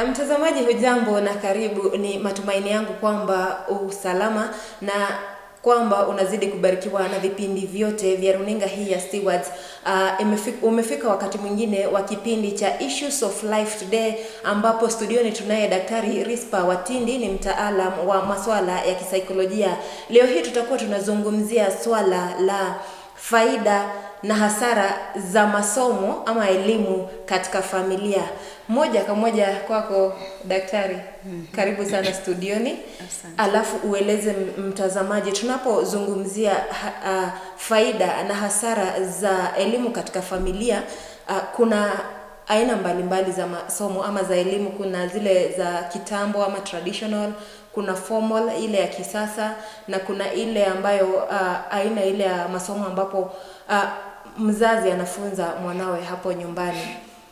Na mtazamaji, hujambo na karibu. Ni matumaini yangu kwamba usalama na kwamba unazidi kubarikiwa na vipindi vyote vya runinga hii ya Stewards. Uh, imefika, umefika wakati mwingine wa kipindi cha Issues of Life Today, ambapo studioni tunaye Daktari Rispa Watindi, ni mtaalam wa masuala ya kisaikolojia. Leo hii tutakuwa tunazungumzia swala la faida na hasara za masomo ama elimu katika familia. Moja kwa moja kwako daktari, karibu sana studioni. Asante. Alafu ueleze m- mtazamaji, tunapozungumzia ha, a, faida na hasara za elimu katika familia a, kuna aina mbalimbali za masomo ama za elimu. Kuna zile za kitambo ama traditional, kuna formal ile ya kisasa, na kuna ile ambayo a, aina ile ya masomo ambapo a, mzazi anafunza mwanawe hapo nyumbani.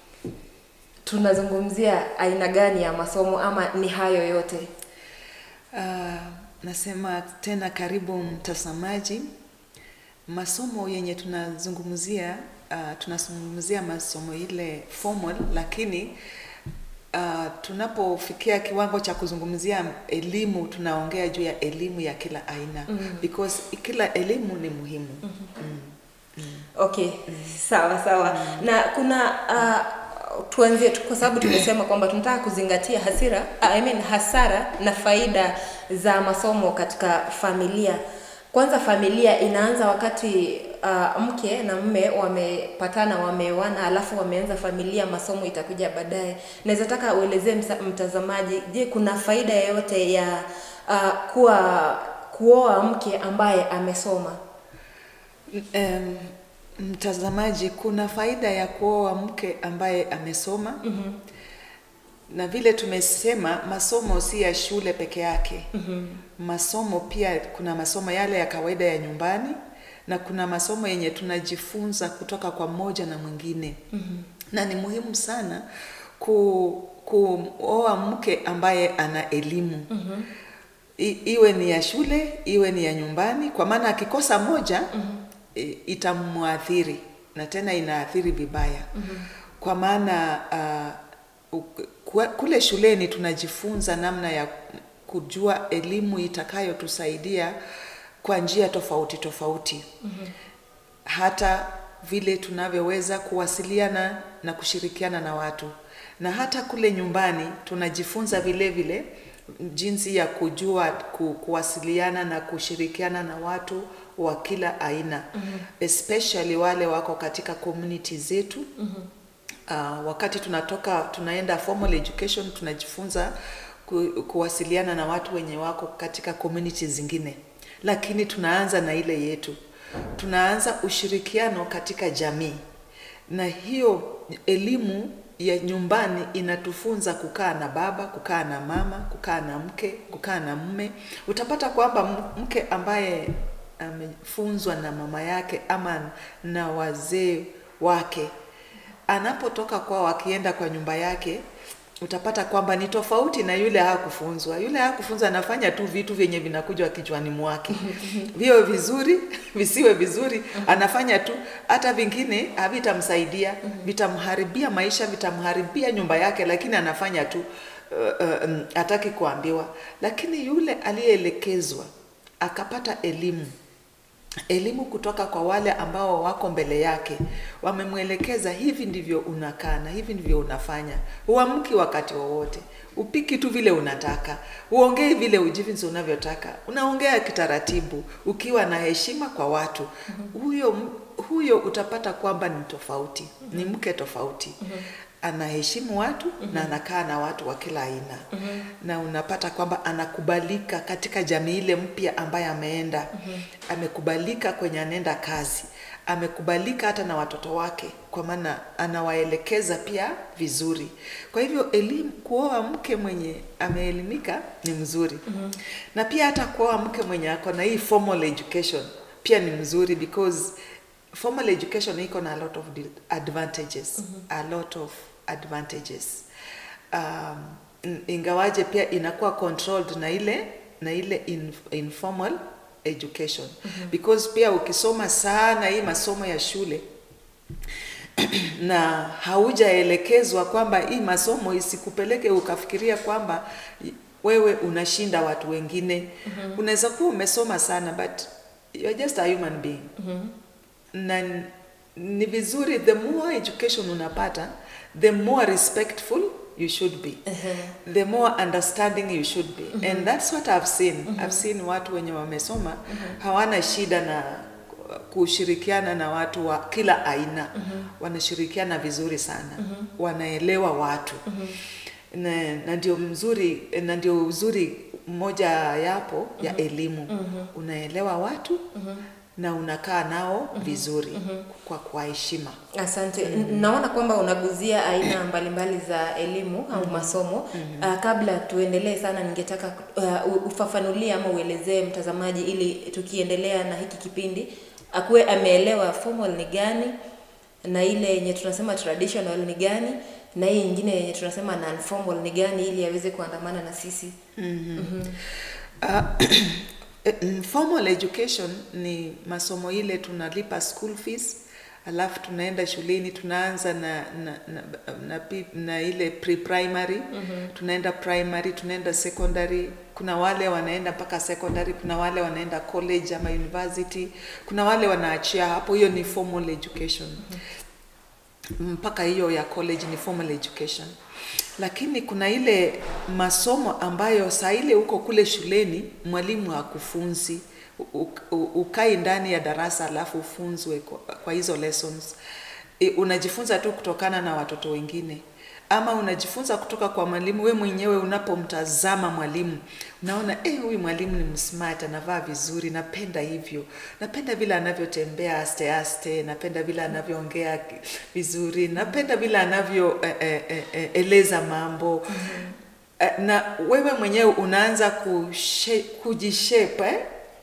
Tunazungumzia aina gani ya masomo ama ni hayo yote? Uh, nasema tena karibu mtazamaji. Masomo yenye tunazungumzia uh, tunazungumzia masomo ile formal, lakini uh, tunapofikia kiwango cha kuzungumzia elimu tunaongea juu ya elimu ya kila aina Mm. because kila elimu ni muhimu. Okay, sawa sawa. Na kuna uh, tuanzie tu- kwa sababu tumesema kwamba tunataka kuzingatia hasira, I mean hasara na faida za masomo katika familia. Kwanza familia inaanza wakati uh, mke na mme wamepatana, wameoana, alafu wameanza familia, masomo itakuja baadaye. Naweza taka uelezee msa- mtazamaji, je, kuna faida yoyote ya uh, kuwa kuoa mke ambaye amesoma? Um, mtazamaji, kuna faida ya kuoa mke ambaye amesoma Mhm. na vile tumesema masomo si ya shule peke yake. Mhm. Masomo pia kuna masomo yale ya kawaida ya nyumbani na kuna masomo yenye tunajifunza kutoka kwa mmoja na mwingine. Mhm. Na ni muhimu sana ku kuoa mke ambaye ana elimu. Mhm. I, iwe ni ya shule, iwe ni ya nyumbani kwa maana akikosa moja Mhm. i- itamwathiri na tena inaathiri vibaya Mhm. kwa maana uh, u- kwa- kule shuleni tunajifunza namna ya kujua elimu itakayotusaidia kwa njia tofauti tofauti Mhm. hata vile tunavyoweza kuwasiliana na kushirikiana na watu na hata kule nyumbani tunajifunza vile vile jinsi ya kujua ku, kuwasiliana na kushirikiana na watu wa kila aina Mhm. especially wale wako katika community zetu Mhm. uh, wakati tunatoka tunaenda formal education tunajifunza ku, kuwasiliana na watu wenye wako katika community zingine lakini tunaanza na ile yetu tunaanza ushirikiano katika jamii na hiyo elimu ya nyumbani inatufunza kukaa na baba kukaa na mama kukaa na mke kukaa na mme utapata kwamba m- mke ambaye amefunzwa na mama yake ama na wazee wake anapotoka kwao akienda kwa nyumba yake utapata kwamba ni tofauti na yule hakufunzwa. Yule hakufunzwa anafanya tu vitu vyenye vinakuja kichwani mwake, viwe vizuri visiwe vizuri, anafanya tu, hata vingine havitamsaidia, vitamharibia maisha, vitamharibia nyumba yake, lakini anafanya tu uh, uh, um, hataki kuambiwa. Lakini yule aliyeelekezwa akapata elimu elimu kutoka kwa wale ambao wako mbele yake, wamemwelekeza hivi ndivyo unakaa na hivi ndivyo unafanya. Huamki wakati wowote, upiki tu vile unataka, uongei vile ujivinsi unavyotaka, unaongea kitaratibu, ukiwa na heshima kwa watu. Huyo huyo utapata kwamba ni tofauti, ni mke tofauti anaheshimu watu na anakaa na watu wa kila aina na unapata kwamba anakubalika katika jamii ile mpya ambaye ameenda amekubalika kwenye anaenda kazi amekubalika hata na watoto wake kwa maana anawaelekeza pia vizuri kwa hivyo elimu kuoa mke mwenye ameelimika ni mzuri na pia hata kuoa mke mwenye ako na hii formal education pia ni mzuri because formal education iko na a lot of di- advantages a lot of advantages um, in- ingawaje pia inakuwa controlled na ile na ile in, informal education because pia ukisoma sana hii masomo ya shule na haujaelekezwa kwamba hii masomo isikupeleke ukafikiria kwamba wewe unashinda watu wengine mm-hmm. unaweza kuwa umesoma sana but you're just a human being mm-hmm. na n- ni vizuri the more education unapata the more respectful you should be Uh-huh. the more understanding you should be and that's what i've seen i've seen watu wenye wamesoma hawana shida na kushirikiana na watu wa kila aina wanashirikiana vizuri sana wanaelewa watu na, na ndio mzuri na ndio uzuri mmoja yapo ya elimu unaelewa watu na unakaa nao vizuri kwa kwa heshima Asante. N- Naona kwamba unaguzia aina mbalimbali za elimu au masomo. Uh, kabla tuendelee sana, ningetaka uh, u- ufafanulie ama uelezee mtazamaji, ili tukiendelea na hiki kipindi akuwe ameelewa formal ni gani na ile yenye tunasema traditional ni gani na hii nyingine yenye tunasema non formal ni gani, ili aweze kuandamana na sisi. Uh, formal education ni masomo ile tunalipa school fees alafu tunaenda shuleni tunaanza na na, na, na, pi- na ile pre-primary mm-hmm. tunaenda primary tunaenda secondary kuna wale wanaenda mpaka secondary kuna wale wanaenda college ama university kuna wale wanaachia hapo hiyo ni formal education mm-hmm. mpaka hiyo ya college ni formal education lakini kuna ile masomo ambayo saa ile uko kule shuleni mwalimu hakufunzi U- u- ukai ndani ya darasa alafu ufunzwe kwa, kwa hizo lessons e, unajifunza tu kutokana na watoto wengine ama unajifunza kutoka kwa mwalimu we mwenyewe unapomtazama mwalimu unaona eh huyu mwalimu ni msmart anavaa vizuri napenda hivyo napenda vile anavyotembea aste aste napenda vile anavyoongea ki- vizuri napenda vile anavyo eh, eh, eh, eh, eleza mambo mm-hmm. na wewe mwenyewe unaanza kushe, kujishape eh?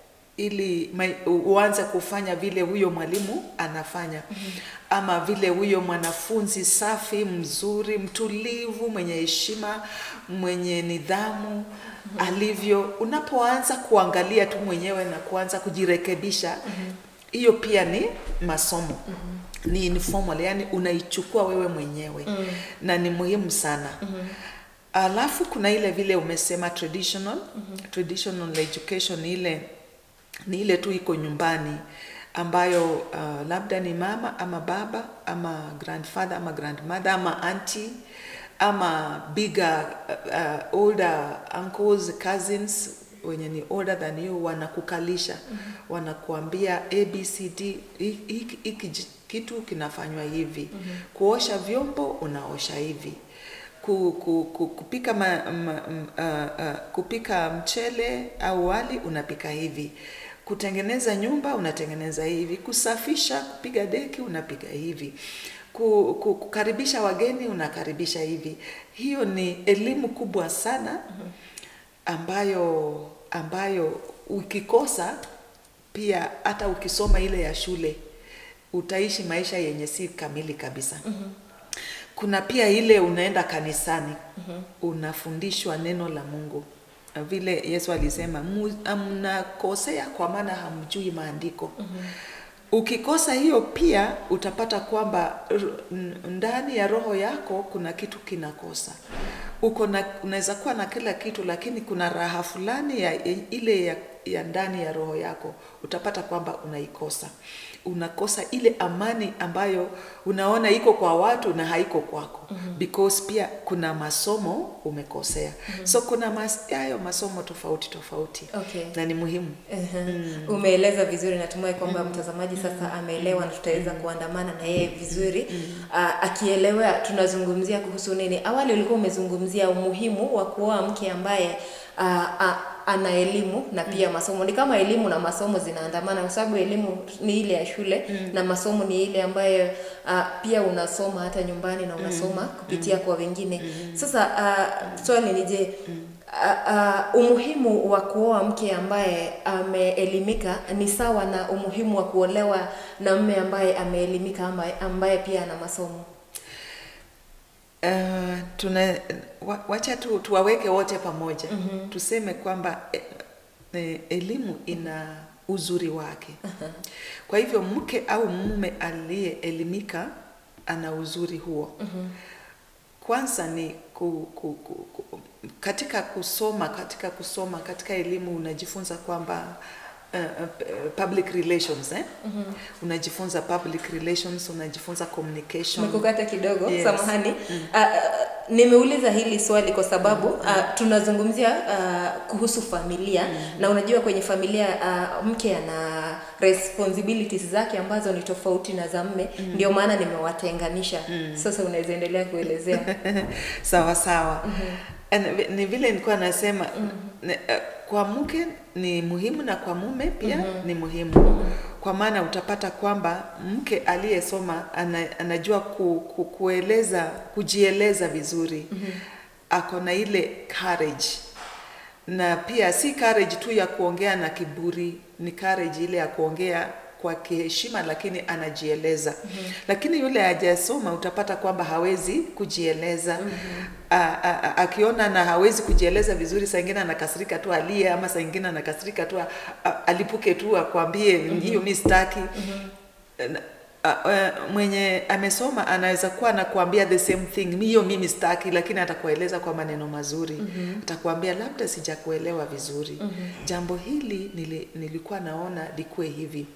ili mai- u- uanze kufanya vile huyo mwalimu anafanya mm-hmm. ama vile huyo mwanafunzi safi mzuri mtulivu mwenye heshima mwenye nidhamu mm-hmm. alivyo unapoanza kuangalia tu mwenyewe na kuanza kujirekebisha hiyo mm-hmm. pia ni masomo mm-hmm. ni informal yani unaichukua wewe mwenyewe mm-hmm. na ni muhimu sana mm-hmm. alafu kuna ile vile umesema traditional mm-hmm. traditional education ni ile ni ile tu iko nyumbani ambayo uh, labda ni mama ama baba ama grandfather ama grandmother ama auntie ama bigger uh, uh, older uncles cousins wenye ni older than you wanakukalisha mm-hmm. wanakuambia abcd hiki hiki ji- kitu kinafanywa hivi mm-hmm. kuosha vyombo unaosha hivi ku, ku, ku, kupika ma, ma, m- uh, uh, kupika mchele au wali unapika hivi kutengeneza nyumba unatengeneza hivi kusafisha kupiga deki unapiga hivi ku, ku, kukaribisha wageni unakaribisha hivi hiyo ni elimu kubwa sana ambayo ambayo ukikosa pia hata ukisoma ile ya shule utaishi maisha yenye si kamili kabisa mm-hmm. kuna pia ile unaenda kanisani mm-hmm. unafundishwa neno la mungu vile yesu alisema "Mu- mnakosea kwa maana hamjui maandiko mm-hmm. ukikosa hiyo pia utapata kwamba r- n- ndani ya roho yako kuna kitu kinakosa uko na unaweza kuwa na kila kitu lakini kuna raha fulani ya ile ya, ya ndani ya roho yako utapata kwamba unaikosa unakosa ile amani ambayo unaona iko kwa watu na haiko kwako mm-hmm. because pia kuna masomo umekosea mm-hmm. so kuna mas, hayo masomo tofauti tofauti Okay. na ni muhimu Uh-huh. Umeeleza vizuri, natumai kwamba mtazamaji sasa ameelewa na tutaweza kuandamana na yeye vizuri. Uh, akielewa tunazungumzia kuhusu nini. Awali ulikuwa umezungumzia umuhimu wa kuoa mke ambaye uh, uh, ana elimu na pia masomo. Ni kama elimu na masomo zinaandamana, kwa sababu elimu ni ile ya shule na masomo ni ile ambayo uh, pia unasoma hata nyumbani na unasoma kupitia kwa wengine. Sasa uh, swali ni je, uh, uh, umuhimu wa kuoa mke ambaye ameelimika ni sawa na umuhimu wa kuolewa na mme ambaye ameelimika ama ambaye pia ana masomo? Uh, tuna wa, wacha tu tuwaweke wote pamoja mm-hmm. tuseme kwamba e, e, elimu ina uzuri wake uh-huh. kwa hivyo mke au mume aliyeelimika ana uzuri huo kwanza ni ku, ku, ku, ku, katika kusoma katika kusoma katika elimu unajifunza kwamba uh, uh, public relations eh? unajifunza public relations unajifunza communication Nimekukata kidogo Yes. samahani. Ah, ah, nimeuliza hili swali kwa sababu ah, tunazungumzia ah, kuhusu familia na unajua kwenye familia ah, mke ana responsibilities zake ambazo ni tofauti na za mme, ndio maana nimewatenganisha. Sasa unaweza endelea kuelezea. sawa sawa And vi- ni vile nilikuwa nasema ne- eh, kwa mke ni muhimu na kwa mume pia ni muhimu kwa maana utapata kwamba mke aliyesoma ana, anajua ku, ku, kueleza kujieleza vizuri ako na ile courage na pia si courage tu ya kuongea na kiburi ni courage ile ya kuongea kwa kiheshima lakini anajieleza mm-hmm. lakini yule hajasoma utapata kwamba hawezi kujieleza mm-hmm. a, a, a, akiona na hawezi kujieleza vizuri saa ingine anakasirika tu alie ama saa ingine anakasirika tu a- a- alipuke tu akwambie mm-hmm. hiyo mi sitaki mm-hmm. Uh, mwenye amesoma anaweza kuwa anakuambia the same thing hiyo mimi sitaki lakini atakueleza kwa maneno mazuri mm-hmm. atakuambia labda sijakuelewa vizuri mm-hmm. jambo hili nili, nilikuwa naona likuwe hivi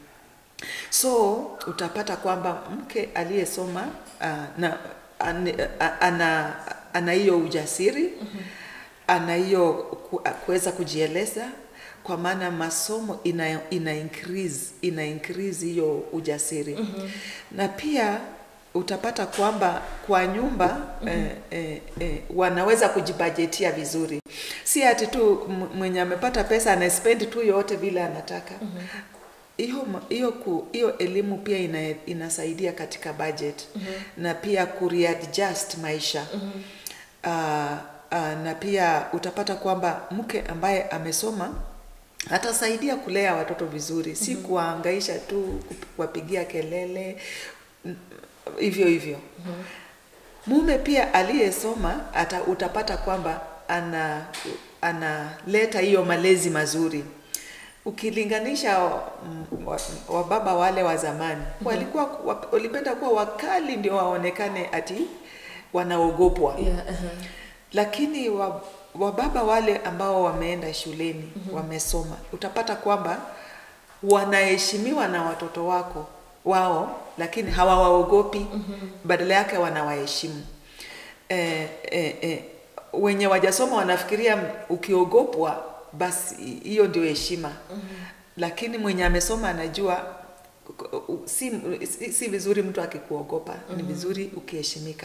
so utapata kwamba mke aliyesoma uh, na an, a- ana ana hiyo ujasiri mm-hmm. ana hiyo ku- kuweza kujieleza kwa maana masomo ina, ina increase ina increase hiyo ujasiri mm-hmm. na pia utapata kwamba kwa nyumba mm-hmm. eh, eh, eh, wanaweza kujibajetia vizuri si ati tu m- mwenye amepata pesa anaspendi tu yote vile anataka mm-hmm hiyo ma- hiyo ku- hiyo elimu pia ina, inasaidia katika budget mm-hmm. na pia kureadjust maisha mm-hmm. uh, uh, na pia utapata kwamba mke ambaye amesoma atasaidia kulea watoto vizuri si mm-hmm. kuwaangaisha tu kup- kuwapigia kelele mm, hivyo hivyo mm-hmm. mume pia aliyesoma ata, utapata kwamba ana analeta hiyo malezi mazuri ukilinganisha mm, wa- wababa wale wa zamani walikuwa wa- walipenda kuwa wakali ndio waonekane ati wanaogopwa Yeah, uh-huh. lakini wa- wababa wale ambao wameenda shuleni wamesoma utapata kwamba wanaheshimiwa na watoto wako wao lakini hawawaogopi badala yake wanawaheshimu eh, eh, eh, wenye wajasoma wanafikiria ukiogopwa basi hiyo ndio heshima lakini mwenye amesoma anajua si, si, si vizuri mtu akikuogopa ni vizuri ukiheshimika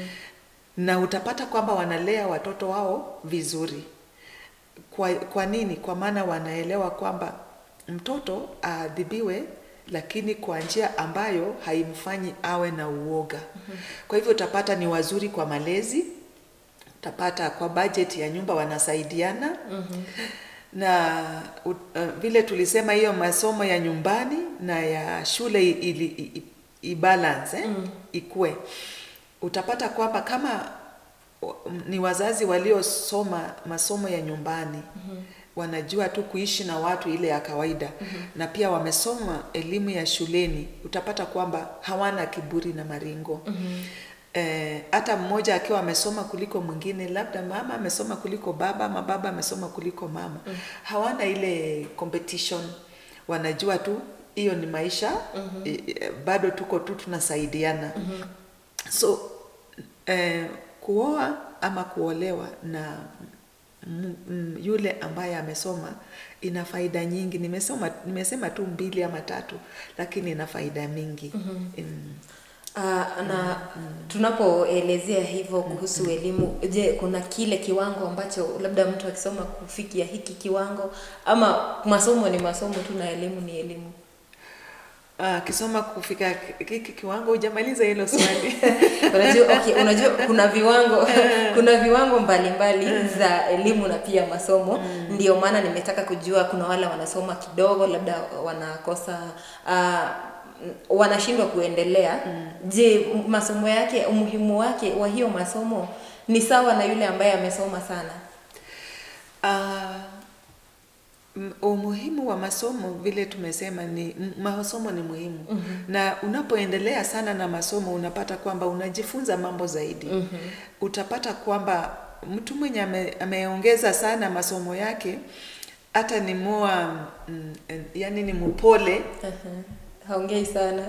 na utapata kwamba wanalea watoto wao vizuri kwa, kwa nini kwa maana wanaelewa kwamba mtoto aadhibiwe lakini kwa njia ambayo haimfanyi awe na uoga kwa hivyo utapata ni wazuri kwa malezi utapata kwa budget ya nyumba wanasaidiana na u- uh, vile tulisema hiyo masomo ya nyumbani na ya shule i- ili i- i- ibalance eh? ikue utapata kwamba kama wa- m- ni wazazi waliosoma masomo ya nyumbani mm-hmm. wanajua tu kuishi na watu ile ya kawaida mm-hmm. na pia wamesoma elimu ya shuleni utapata kwamba hawana kiburi na maringo mm-hmm. Eh, hata mmoja akiwa amesoma kuliko mwingine labda mama amesoma kuliko baba ama baba amesoma kuliko mama mm. hawana ile competition wanajua tu hiyo ni maisha mm-hmm. eh, bado tuko tu tunasaidiana mm-hmm. so eh, kuoa ama kuolewa na m- m- yule ambaye amesoma ina faida nyingi nimesoma nimesema tu mbili ama tatu lakini ina faida mingi mm-hmm. mm. Uh, na tunapoelezea hivyo kuhusu elimu, je, kuna kile kiwango ambacho labda mtu akisoma kufikia hiki kiwango, ama masomo ni masomo tu na elimu ni elimu? Ah, kisoma kufika hiki kiwango hujamaliza hilo swali unajua okay, unajua kuna viwango kuna viwango mbalimbali za elimu na pia masomo ndio maana nimetaka kujua kuna wale wanasoma kidogo labda wanakosa uh, wanashindwa kuendelea je m- masomo yake umuhimu wake wa hiyo masomo ni sawa na yule ambaye amesoma sana Ah, M- umuhimu wa masomo vile tumesema ni m- masomo ni muhimu mm-hmm. na unapoendelea sana na masomo unapata kwamba unajifunza mambo zaidi mm-hmm. utapata kwamba mtu mwenye ame, ameongeza sana masomo yake hata ni mua mm, eh, yani ni mpole Uh-huh. haongei sana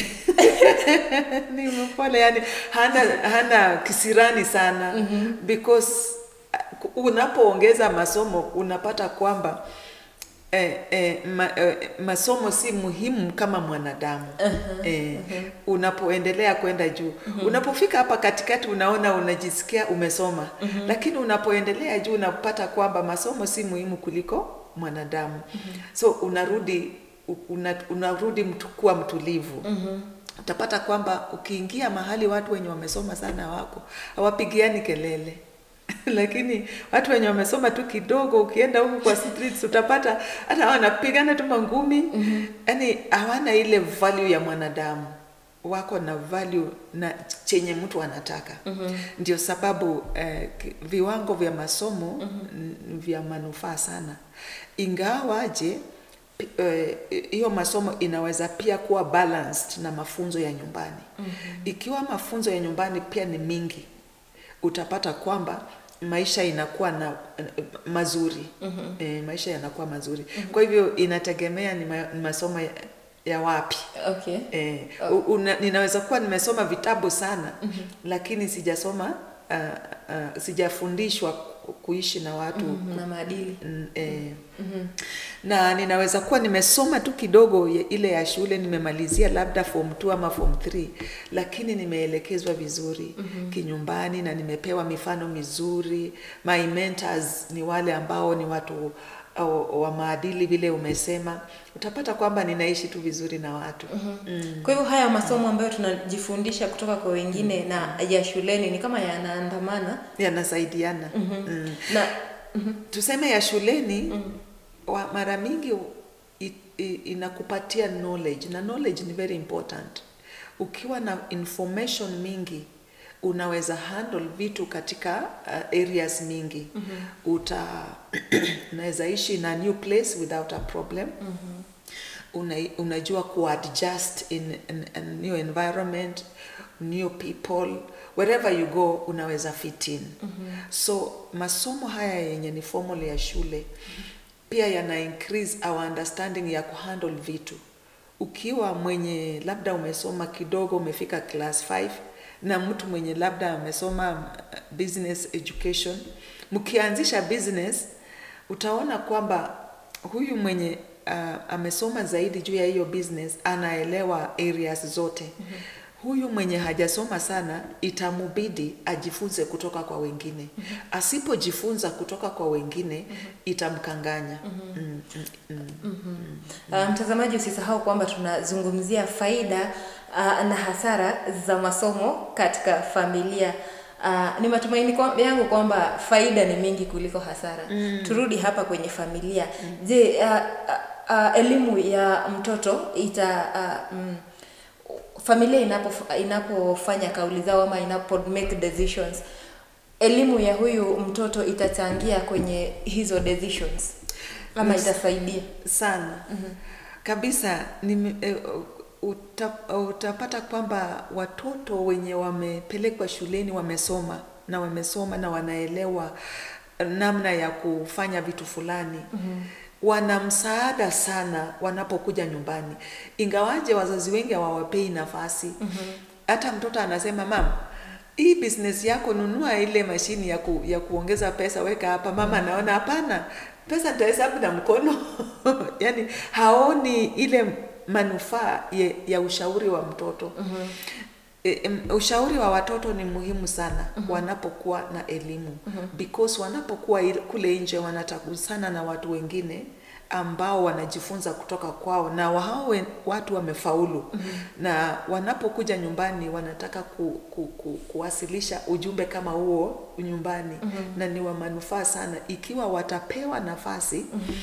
ni mpole yani hana hana kisirani sana mm-hmm. because uh, unapoongeza masomo unapata kwamba eh, eh, ma, eh, masomo si muhimu kama mwanadamu uh-huh, eh, uh-huh. unapoendelea kwenda juu uh-huh. unapofika hapa katikati unaona unajisikia umesoma uh-huh. lakini unapoendelea juu unapata kwamba masomo si muhimu kuliko mwanadamu uh-huh. so unarudi una, unarudi mtu kuwa mtulivu uh-huh utapata kwamba ukiingia mahali watu wenye wamesoma sana wako hawapigiani kelele lakini watu wenye wamesoma tu kidogo ukienda huku kwa streets utapata hata wanapigana tu mangumi mm-hmm. yani hawana ile value ya mwanadamu wako na value na chenye mtu anataka mm-hmm. ndio sababu eh, ki- viwango vya masomo mm-hmm. vya manufaa sana ingawaje pi- eh, hiyo masomo inaweza pia kuwa balanced na mafunzo ya nyumbani mm-hmm. ikiwa mafunzo ya nyumbani pia ni mingi utapata kwamba maisha inakuwa na eh, mazuri mm-hmm. e, maisha yanakuwa mazuri mm-hmm. kwa hivyo inategemea ni, ma, ni masomo ya, ya wapi okay e, una, ninaweza kuwa nimesoma vitabu sana mm-hmm. lakini sijasoma uh, uh, sijafundishwa ku- kuishi na watu Mhm, na maadili mm, eh, na ninaweza kuwa nimesoma tu kidogo ya- ile ya shule nimemalizia labda form 2 ama form 3 lakini nimeelekezwa vizuri mm-hmm. kinyumbani na nimepewa mifano mizuri my mentors ni wale ambao ni watu au, wa maadili vile umesema utapata kwamba ninaishi tu vizuri na watu mm-hmm. mm. kwa hivyo haya masomo ambayo tunajifundisha kutoka kwa wengine mm. na ya shuleni ni kama yanaandamana yanasaidiana mm-hmm. mm. na tuseme ya shuleni mm. wa, mara mingi i, i, inakupatia knowledge na knowledge ni very important ukiwa na information mingi unaweza handle vitu katika uh, areas mingi mm-hmm. uta unaweza ishi in a new place without a problem mm-hmm. Una, unajua kuadjust in, in, in new environment new people wherever you go unaweza fit in mm-hmm. so masomo haya yenye ni formal ya shule mm-hmm. pia yana increase our understanding ya kuhandle vitu ukiwa mwenye labda umesoma kidogo umefika class 5 na mtu mwenye labda amesoma uh, business education mkianzisha business utaona kwamba huyu mwenye uh, amesoma zaidi juu ya hiyo business anaelewa areas zote mm-hmm. huyu mwenye hajasoma sana itamubidi ajifunze kutoka kwa wengine mm-hmm. asipojifunza kutoka kwa wengine mm-hmm. itamkanganya mm-hmm. mm, mm, mm. mm-hmm. uh, mtazamaji usisahau kwamba tunazungumzia faida uh, na hasara za masomo katika familia Uh, ni matumaini kwa, yangu kwamba faida ni mingi kuliko hasara mm. turudi hapa kwenye familia mm. je uh, uh, uh, elimu ya mtoto ita uh, mm, familia inapo inapofanya kauli zao ama inapo make decisions elimu ya huyu mtoto itachangia kwenye hizo decisions ama Yes. itasaidia sana mm-hmm. kabisa nime, eh, uta, utapata kwamba watoto wenye wamepelekwa shuleni wamesoma na wamesoma na wanaelewa namna ya kufanya vitu fulani mm-hmm. wana msaada sana wanapokuja nyumbani ingawaje wazazi wengi hawawapei nafasi mm-hmm. hata mtoto anasema mama hii business yako nunua ile mashini ya, ku, ya kuongeza pesa weka hapa mama anaona hapana pesa nitahesabu na mkono yani haoni ile manufaa ya, ya ushauri wa mtoto mm-hmm. E, em, ushauri wa watoto ni muhimu sana mm-hmm. wanapokuwa na elimu mm-hmm. because wanapokuwa il- kule nje wanatagusana na watu wengine ambao wanajifunza kutoka kwao na hao wen- watu wamefaulu mm-hmm. na wanapokuja nyumbani wanataka ku, ku, ku, kuwasilisha ujumbe kama huo nyumbani mm-hmm. na ni wa manufaa sana ikiwa watapewa nafasi mm-hmm.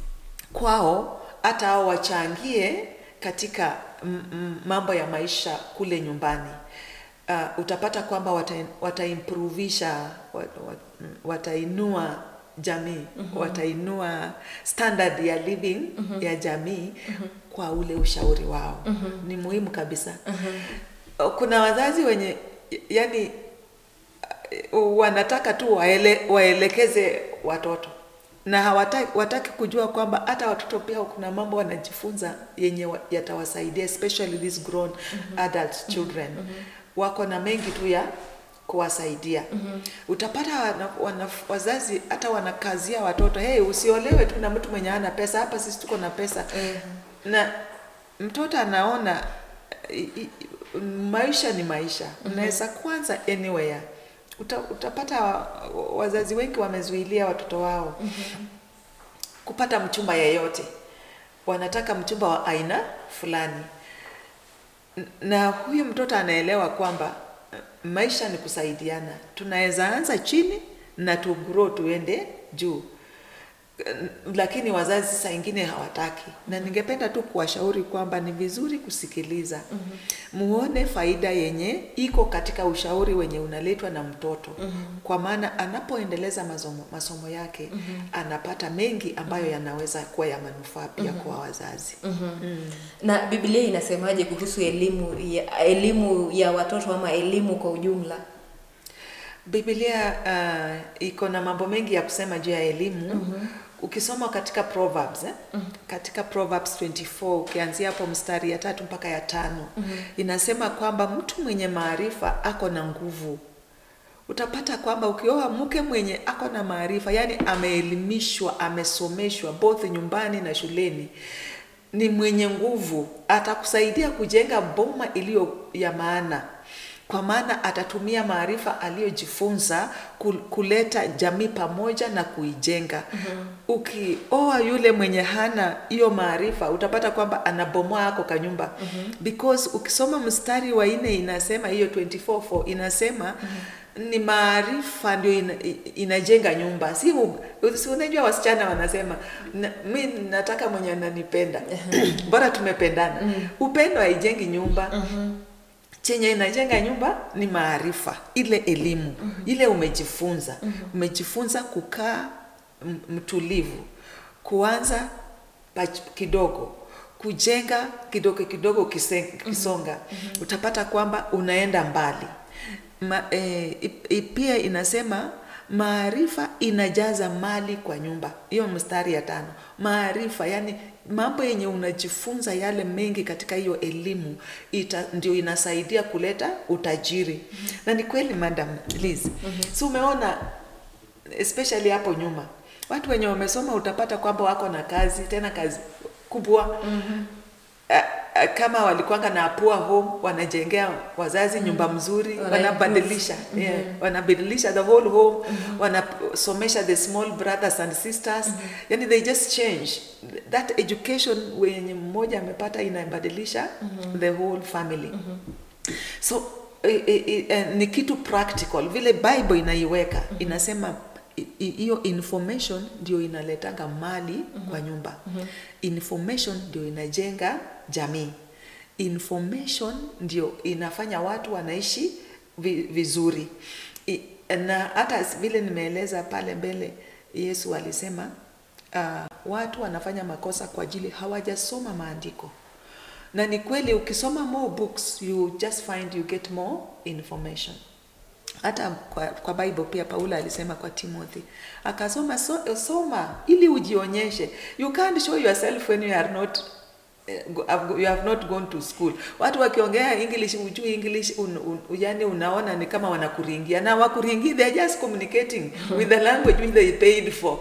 kwao hata hao wachangie katika m- m- mambo ya maisha kule nyumbani uh, utapata kwamba wata, wataimprovisha wat, wat, watainua jamii watainua standard ya living ya jamii kwa ule ushauri wao ni muhimu kabisa kuna wazazi wenye yani wanataka tu waele, waelekeze watoto na hawataki wataki kujua kwamba hata watoto pia kuna mambo wanajifunza yenye wa- yatawasaidia especially these grown adult children wako na mengi tu ya kuwasaidia utapata wana, wana, wazazi hata wanakazia watoto hey, usiolewe tu na mtu mwenye ana pesa hapa sisi tuko na pesa na mtoto anaona i, i, maisha ni maisha unaweza kwanza anywhere Uta, utapata wa- wazazi wengi wamezuilia watoto wao kupata mchumba yeyote wanataka mchumba wa aina fulani N- na huyu mtoto anaelewa kwamba eh, maisha ni kusaidiana tunaweza anza chini na tugrow tuende juu Eh, lakini wazazi saa ingine hawataki na ningependa tu kuwashauri kwamba ni vizuri kusikiliza muone faida yenye iko katika ushauri wenye unaletwa na mtoto kwa maana anapoendeleza masomo, masomo yake anapata mengi ambayo yanaweza kuwa ya manufaa pia kwa wazazi na biblia inasemaje kuhusu elimu ya, elimu ya watoto ama elimu kwa ujumla Biblia uh, iko na mambo mengi ya kusema juu ya elimu. Ukisoma katika Proverbs eh? katika Proverbs 24 ukianzia hapo mstari ya tatu mpaka ya tano inasema kwamba mtu mwenye maarifa ako na nguvu. Utapata kwamba ukioa mke mwenye ako na maarifa, yani ameelimishwa, amesomeshwa both nyumbani na shuleni, ni mwenye nguvu, atakusaidia kujenga boma iliyo ya maana kwa maana atatumia maarifa aliyojifunza kul- kuleta jamii pamoja na kuijenga. Ukioa yule mwenye hana hiyo maarifa, utapata kwamba anabomoa yako kanyumba because ukisoma mstari wa nne inasema hiyo 24:4 inasema ni maarifa ndio ina, inajenga nyumba si, u- si unajua wasichana wanasema na, mi nataka mwenye ananipenda bora tumependana upendo haijengi nyumba chenye inajenga nyumba ni maarifa ile elimu ile umejifunza umejifunza kukaa m- mtulivu kuanza pach- kidogo kujenga kidogo kidogo kise- kisonga utapata kwamba unaenda mbali Ma, eh, i- i- pia inasema maarifa inajaza mali kwa nyumba hiyo mstari ya tano maarifa yani mambo yenye unajifunza yale mengi katika hiyo elimu ita, ndio inasaidia kuleta utajiri na ni kweli madam Liz si umeona especially hapo nyuma watu wenye wamesoma utapata kwamba wako na kazi tena kazi kubwa A- a- kama walikuwanga na poor home wanajengea wazazi nyumba mzuri Wana wanabadilisha yeah, wanabadilisha the whole home wanasomesha the small brothers and sisters yani they just change that education wenye mmoja amepata inabadilisha the whole family so i, i, i, eh, ni kitu practical vile bible inaiweka inasema i- i- hiyo information ndio inaletanga mali kwa nyumba information ndio inajenga jamii information ndio inafanya watu wanaishi vi, vizuri I, na hata vile nimeeleza pale mbele yesu alisema uh, watu wanafanya makosa kwa ajili hawajasoma maandiko na ni kweli ukisoma more books you just find you get more information hata kwa, kwa bible pia paulo alisema kwa timothy akasoma so, soma ili ujionyeshe you can't show yourself when you are not eh, go- have- you have not gone to school watu wakiongea english ujui english un, un, yani unaona ni kama wanakuringia na wakuringi they are just communicating with the language which they paid for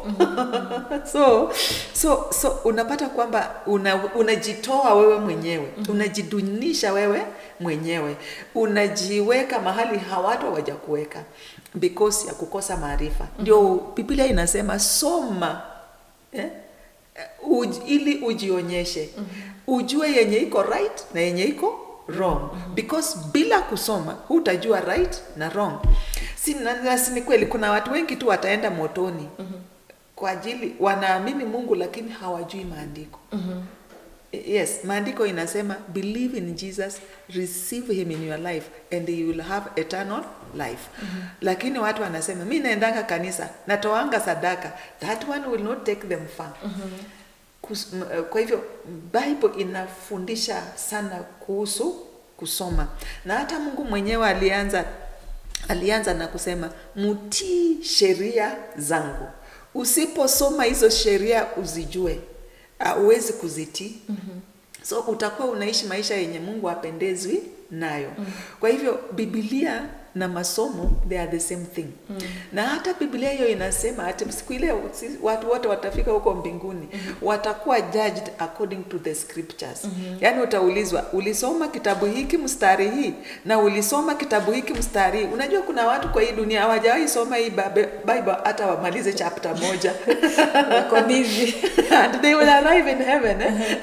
so so so unapata kwamba una, unajitoa wewe mwenyewe unajidunisha wewe mwenyewe unajiweka mahali hawatu hawajakuweka because ya kukosa maarifa ndio biblia inasema soma eh? Uj, ili ujionyeshe ujue yenye iko right na yenye iko wrong because bila kusoma hutajua right na wrong si, na, na, si ni kweli kuna watu wengi tu wataenda motoni kwa ajili wanaamini mungu lakini hawajui maandiko yes maandiko inasema believe in jesus receive him in your life and you will have eternal life mm-hmm. lakini watu wanasema mi naendanga kanisa natoanga sadaka that one will not take them far mm-hmm. Kus, m- eh, kwa hivyo bible inafundisha sana kuhusu kusoma na hata mungu mwenyewe alianza alianza na kusema mtii sheria zangu usiposoma hizo sheria uzijue huwezi kuzitii mm-hmm. so utakuwa unaishi maisha yenye mungu apendezwi nayo mm-hmm. kwa hivyo bibilia na masomo they are the same thing mm. na hata biblia hiyo inasema ati siku ile si- watu wote watafika huko mbinguni mm-hmm. watakuwa judged according to the scriptures mm-hmm. yaani utaulizwa ulisoma kitabu hiki mstari hii na ulisoma kitabu hiki mstari hii unajua kuna watu kwa hii dunia hawajawahi soma hii Babe- bible hata wamalize chapter moja wako busy and they will arrive in heaven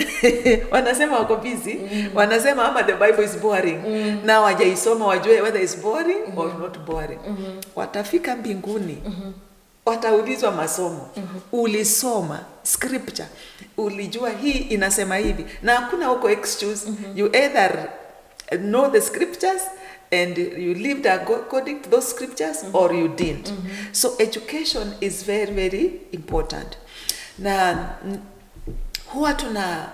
eh? wanasema wako busy wanasema ama the bible is boring na wajaisoma wajue whether is boring or not boring watafika mbinguni wataulizwa masomo ulisoma scripture ulijua hii inasema hivi na hakuna huko excuse you either know the scriptures and you lived ago- according to those scriptures or you didn't so education is very very important na mm, huwa tuna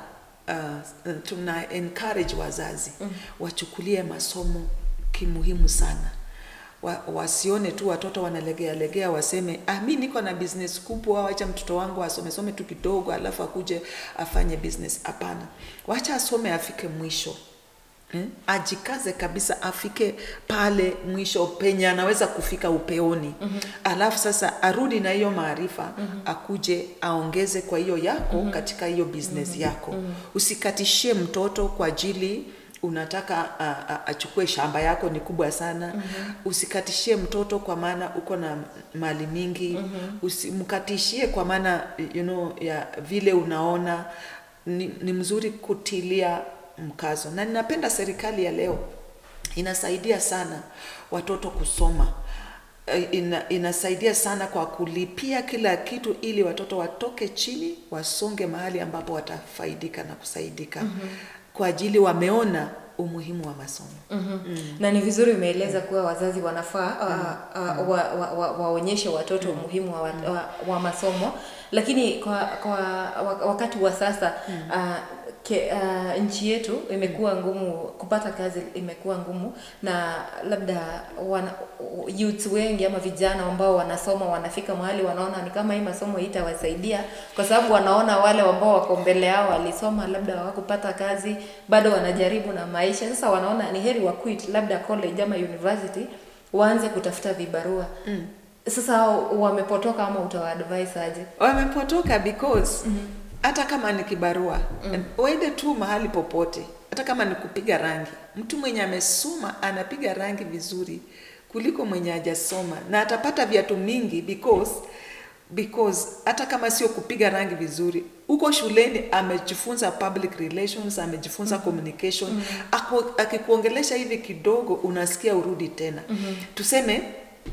uh, tuna encourage wazazi wachukulie masomo kimuhimu sana wa, wasione tu watoto wanalegea legea waseme ah, mi niko na business kubwa wacha mtoto wangu asomesome tu kidogo alafu akuje afanye business hapana wacha asome afike mwisho Hmm? ajikaze kabisa afike pale mwisho penye anaweza kufika upeoni mm-hmm. alafu sasa arudi na hiyo maarifa mm-hmm. akuje aongeze kwa hiyo yako mm-hmm. katika hiyo business mm-hmm. yako mm-hmm. usikatishie mtoto kwa ajili unataka a- a- achukue shamba yako ni kubwa sana mm-hmm. usikatishie mtoto kwa maana uko na mali mingi mm-hmm. usimkatishie kwa maana you know, ya vile unaona ni, ni mzuri kutilia mkazo na ninapenda serikali ya leo inasaidia sana watoto kusoma Eh, ina, inasaidia sana kwa kulipia kila kitu ili watoto watoke chini wasonge mahali ambapo watafaidika na kusaidika mm-hmm. kwa ajili wameona umuhimu wa masomo mm-hmm. mm. na ni vizuri umeeleza kuwa wazazi wanafaa uh, uh, wa, wa, wa, waonyeshe watoto umuhimu wa, wa, wa, wa masomo lakini kwa, kwa wa- wakati wa sasa uh, ke, uh, nchi yetu imekuwa ngumu kupata kazi imekuwa ngumu na labda wana, youth wengi ama vijana ambao wanasoma wanafika mahali wanaona ni kama hii masomo itawasaidia kwa sababu wanaona wale ambao wako mbele yao walisoma labda hawakupata kazi bado wanajaribu na maisha sasa wanaona ni heri wa quit labda college ama university waanze kutafuta vibarua mm. sasa wamepotoka ama utawaadvise aje wamepotoka because hata kama ni kibarua mm. uende tu mahali popote hata kama ni kupiga rangi mtu mwenye amesoma anapiga rangi vizuri kuliko mwenye hajasoma na atapata viatu mingi because because hata kama sio kupiga rangi vizuri huko shuleni amejifunza public relations amejifunza mm-hmm. communication mm-hmm. Ako, akikuongelesha hivi kidogo unasikia urudi tena mm-hmm. tuseme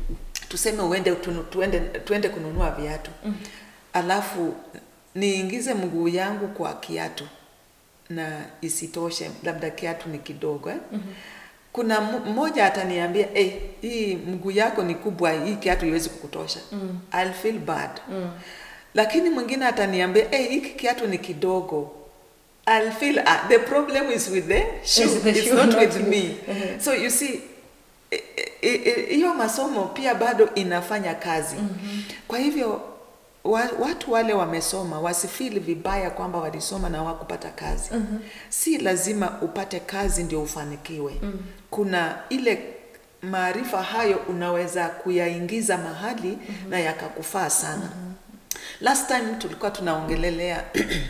tuseme uende tunu, tuende, tuende kununua viatu mm-hmm. alafu niingize mguu yangu kwa kiatu na isitoshe labda kiatu ni kidogo eh? mm-hmm. kuna m- mmoja ataniambia hey, hii mguu yako ni kubwa hii kiatu iwezi kukutosha mm. I'll feel bad mm. lakini mwingine ataniambia hey, hiki kiatu ni kidogo I'll feel uh, the problem is with the shoe Is the it's shoe, not not with you. me Mhm. so you see i- i- i- hiyo masomo pia bado inafanya kazi mm-hmm. kwa hivyo wa, watu wale wamesoma wasifili vibaya kwamba walisoma na wakupata kazi mm-hmm. si lazima upate kazi ndio ufanikiwe mm-hmm. kuna ile maarifa hayo unaweza kuyaingiza mahali mm-hmm. na yakakufaa sana mm-hmm. last time tulikuwa tunaongelelea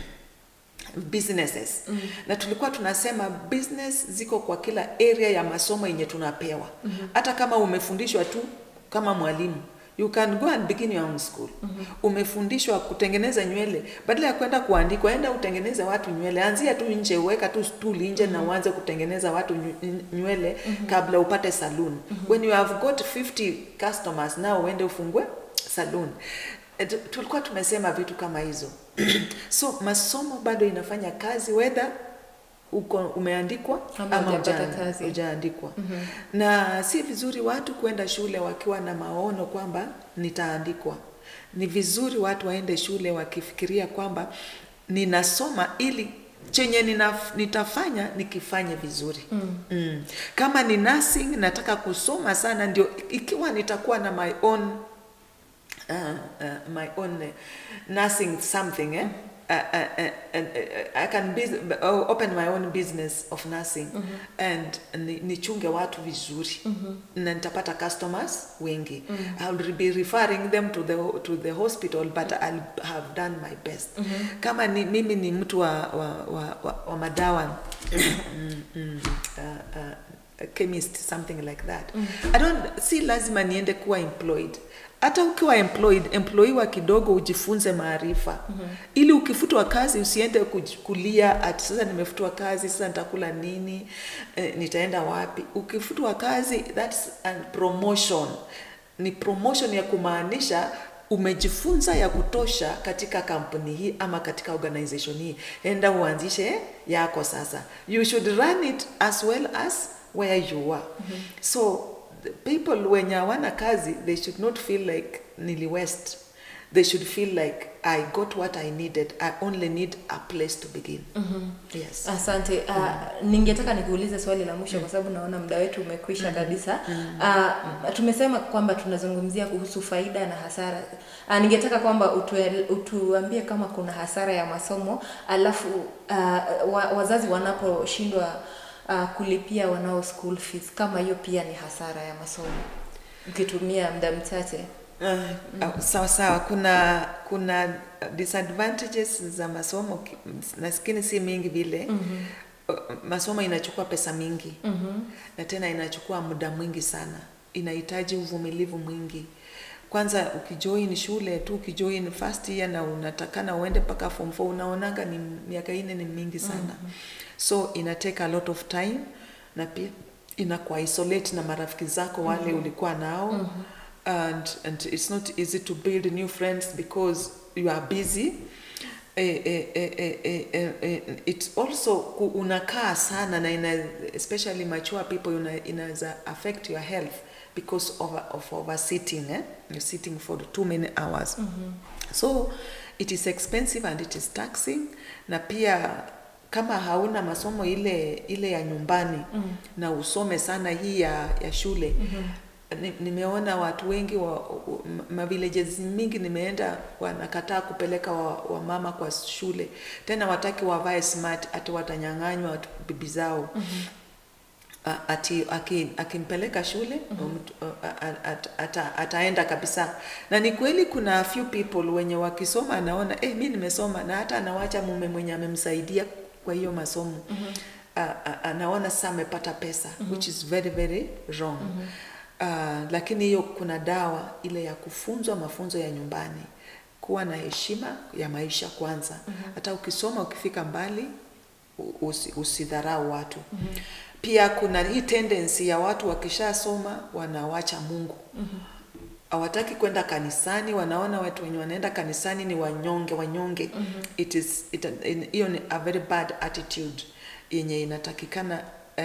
businesses mm. na tulikuwa tunasema business ziko kwa kila area ya masomo yenye tunapewa mm-hmm. hata kama umefundishwa tu kama mwalimu you can go and begin your own school mm-hmm. umefundishwa kutengeneza nywele badala ya kwenda kuandikwa enda utengeneze watu nywele anzia tu nje uweka tu stuli nje mm-hmm. na uanze kutengeneza watu nyu- nywele mm-hmm. kabla upate saloon mm-hmm. when you have got 50 customers now uende ufungue saloon eh, tu- tulikuwa tumesema vitu kama hizo so masomo bado inafanya kazi whether uko umeandikwa Ama ama hujapata huja- kazi. hujaandikwa na si vizuri watu kwenda shule wakiwa na maono kwamba nitaandikwa ni vizuri watu waende shule wakifikiria kwamba ninasoma ili chenye nina, nitafanya nikifanye vizuri mm. Mm. kama ni nursing nataka kusoma sana ndio ikiwa nitakuwa na my own uh, uh, my own uh, nursing something eh? Uh, uh, uh, and, uh, I can bus uh, open my own business of nursing and ni- nichunge watu vizuri na nitapata customers wengi I'll be referring them to the, to the hospital but I'll have done my best kama ni, mimi ni mtu wa, wa, wa, wa, wa madawa mm, mm, uh, uh, a chemist something like that I don't si lazima niende kuwa employed hata ukiwa employed employiwa kidogo ujifunze maarifa ili ukifutwa kazi usiende kuj- kulia ati sasa nimefutwa kazi sasa nitakula nini eh, nitaenda wapi ukifutwa kazi that's a promotion ni promotion ya kumaanisha umejifunza ya kutosha katika kampuni hii ama katika organization hii enda uanzishe yako sasa you should run it as well as where you are so the people wenye hawana kazi they should not feel like nili west they should feel like i got what i needed i only need a place to begin yes Asante. Uh, ningetaka nikuulize swali la mwisho kwa sababu naona muda wetu umekwisha kabisa. Uh, tumesema kwamba tunazungumzia kuhusu faida na hasara. Uh, ningetaka kwamba utue, utuambie kama kuna hasara ya masomo alafu uh, wa, wazazi wanaposhindwa uh, kulipia wanao school fees kama hiyo pia ni hasara ya masomo ukitumia muda mchache. Uh, sawa sawa kuna kuna disadvantages za masomo ki- nasikini si mingi vile mm-hmm. masomo inachukua pesa mingi mm-hmm. na tena inachukua muda mwingi sana inahitaji uvumilivu mwingi kwanza ukijoin shule tu ukijoin first year na unatakana uende mpaka form 4 unaonanga ni miaka ine ni mingi sana mm-hmm. so ina take a lot of time na pia inakuwa isolate na marafiki zako wale mm-hmm. ulikuwa nao mm-hmm and and it's not easy to build new friends because you are busy eh, eh, eh, eh, eh, eh, eh, it's also ku- unakaa sana na ina, especially mature people una, inaweza affect your health because of, of oversitting eh? you're sitting for too many hours mm-hmm. so it is expensive and it is taxing na pia kama hauna masomo ile ile ya nyumbani mm. na usome sana hii ya, ya shule mm-hmm ni- nimeona watu wengi wa, wa mavillages mingi nimeenda wanakataa kupeleka wamama wa mama kwa shule tena wataki wavae smart ati watanyang'anywa watu- bibi zao mm-hmm. ati aki- akimpeleka shule mm-hmm. at, ata, ataenda kabisa na ni kweli kuna few people wenye wakisoma anaona eh, mi nimesoma na hata anawacha mume mwenye amemsaidia kwa hiyo masomo mm-hmm. anaona sasa amepata pesa mm-hmm. which is very very wrong mm-hmm. Uh, lakini hiyo kuna dawa ile ya kufunzwa mafunzo ya nyumbani kuwa na heshima ya maisha kwanza mm-hmm. hata ukisoma ukifika mbali u- usi, usidharau watu mm-hmm. pia kuna hii tendency ya watu wakishasoma wanawacha mungu mm-hmm hawataki kwenda kanisani wanaona watu wenye wanaenda kanisani ni wanyonge wanyonge mm-hmm. it is it, in- hiyo ni a very bad attitude yenye inatakikana uh,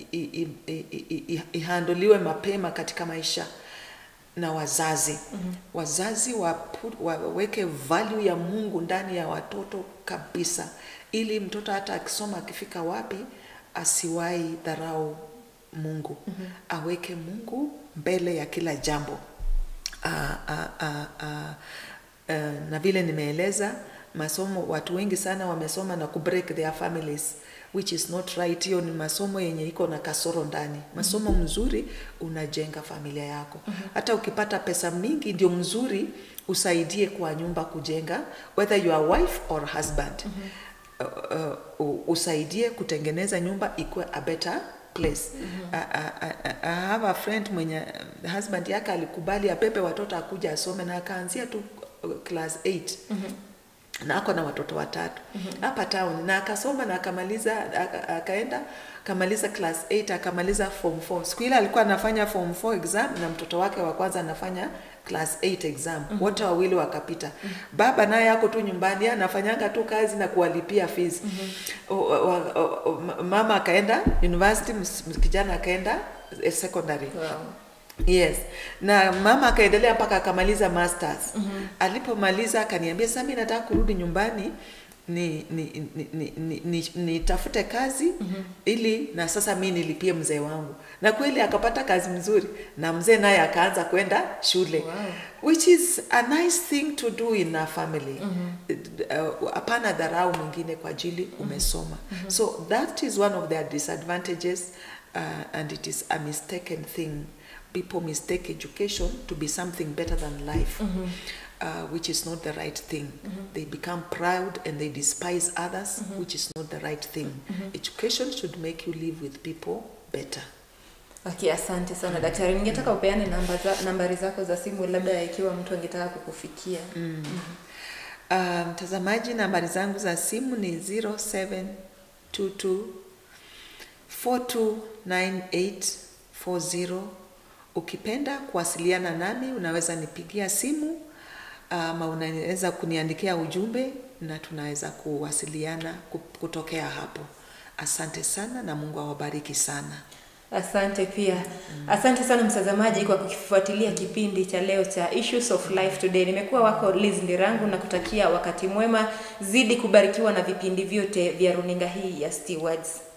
ihandoliwe mapema katika maisha na wazazi mm-hmm. wazazi wapu- waweke value ya mungu ndani ya watoto kabisa ili mtoto hata akisoma akifika wapi asiwahi dharau mungu mm-hmm. aweke mungu mbele ya kila jambo Ah, ah, ah, ah, eh, na vile nimeeleza masomo watu wengi sana wamesoma na kubreak their families which is not right hiyo ni masomo yenye iko na kasoro ndani masomo mzuri unajenga familia yako hata ukipata pesa mingi ndio mzuri usaidie kwa nyumba kujenga whether you are wife or husband uh, uh, usaidie kutengeneza nyumba ikuwe a better place mm-hmm. I, I, I have a friend mwenye um, husband yake alikubali apepe watoto akuja asome na akaanzia tu uh, class 8 mm-hmm. na ako na watoto watatu hapa town na akasoma na akamaliza aka- akaenda akamaliza class 8 akamaliza form 4 siku ile alikuwa anafanya form 4 exam na mtoto wake wa kwanza anafanya class 8 exam wote wawili wakapita baba naye ako tu nyumbani yeye anafanyanga tu kazi na kuwalipia fees O- o- o- o- ma- mama akaenda university ms- kijana akaenda eh, secondary Wow. Yes. Na mama akaendelea mpaka akamaliza masters. Mm-hmm. Alipomaliza akaniambia sasa mimi nataka kurudi nyumbani ni ni ni, ni, ni, ni, nitafute kazi mm-hmm. ili na sasa mi nilipie mzee wangu. Na kweli akapata kazi mzuri na mzee naye akaanza kwenda shule. Wow. Which is a nice thing to do in a family. Mm-hmm. Uh, hapana dharau mwingine kwa ajili umesoma. Mm-hmm. So that is one of their disadvantages uh, and it is a mistaken thing people mistake education to be something better than life, uh, which is not the right thing. They become proud and they despise others, which is not the right thing. Education should make you live with people better. Okay, asante sana daktari. Ningetaka upeane namba za, nambari zako za simu labda ikiwa mtu angetaka kukufikia. Uh, mtazamaji, nambari zangu za simu ni 0722 429840. Ukipenda kuwasiliana nami unaweza nipigia simu ama unaweza kuniandikia ujumbe na tunaweza kuwasiliana ku- kutokea hapo. Asante sana na Mungu awabariki sana. Asante pia. Asante sana mtazamaji kwa kukifuatilia kipindi cha leo cha Issues of Life Today. Nimekuwa wako Liz Ndirangu na kutakia wakati mwema, zidi kubarikiwa na vipindi vyote vya runinga hii ya Stewards.